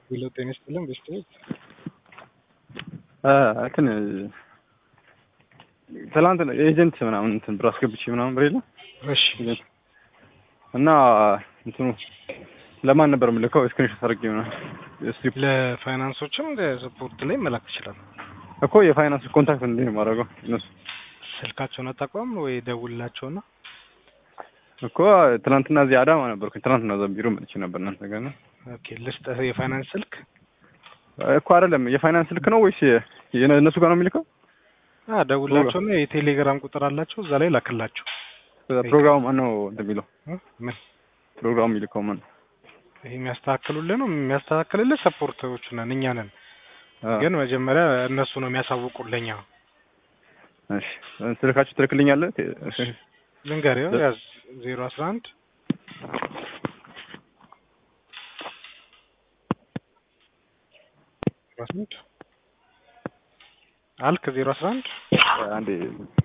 ሄሎ ጤና ይስጥልን ቤስት እንትን ትላንት ኤጀንት ምናምን እንትን ብር አስገብቼ ምናምን ብር የለ እሺ እና እንትኑ ለማን ነበር የምልከው? ስክሪንሾት አድርጌ ምናምን ስትሪፕ ለፋይናንሶችም ለስፖርት ላይ መላክ ትችላለህ እኮ የፋይናንስ ኮንታክት እንዴት ነው የማደርገው? እነሱ ስልካቸውን አታውቀውም ወይ ደውልላቸውና እኮ ትናንትና እዚህ አዳማ ነበርኩኝ። ትናንትና እዛ ቢሮ መጥቼ ነበር እናንተ ጋር ነው ኦኬ ልስጥህ የፋይናንስ ስልክ እኮ አይደለም የፋይናንስ ስልክ ነው ወይስ የነ- እነሱ ጋር ነው የሚልከው? አ ደውልላቸውና የቴሌግራም ቁጥር አላቸው እዛ ላይ ላክላቸው ፕሮግራሙ ማን ነው እንትን የሚለው? እ? ምን ፕሮግራሙ የሚልከው ማን ነው? ይሄ የሚያስተካክሉልህ ነው የሚያስተካክልልህ ሰፖርተሮቹ ነን እኛ ነን አ፣ ግን መጀመሪያ እነሱ ነው የሚያሳውቁልኛ እሺ ስልካችሁ ትልክልኛለህ? ልንገር ያው ያዝ ዜሮ አስራ አንድ አስራ ስንት አልክ ዜሮ አስራ አንድ አንዴ